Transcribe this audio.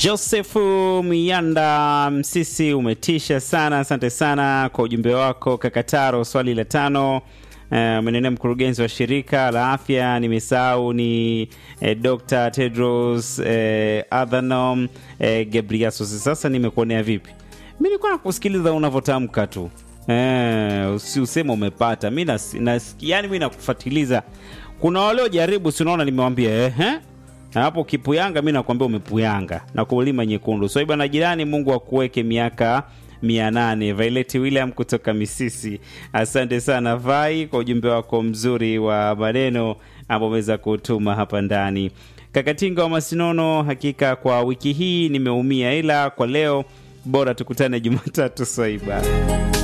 Josefu Mianda Msisi, umetisha sana. Asante sana kwa ujumbe wako Kakataro. Swali la tano umenenea uh, mkurugenzi wa shirika la afya nimesahau ni eh, Dr. Tedros eh, Adhanom eh, Ghebreyesus. Sasa nimekuonea vipi? Mi nilikuwa nakusikiliza unavyotamka tu eh, usisema umepata. Mi nas, nas, yani mi nakufatiliza. Kuna waliojaribu, si unaona, nimewambia ehe na hapo kipuyanga, mi nakwambia umepuyanga na kulima nyekundu. So bwana jirani, Mungu akuweke miaka mia nane. Violet William kutoka Misisi, asante sana Vai kwa ujumbe wako mzuri wa maneno ambao umeweza kutuma hapa ndani. Kakatinga wa Masinono, hakika kwa wiki hii nimeumia, ila kwa leo bora tukutane Jumatatu Swaiba.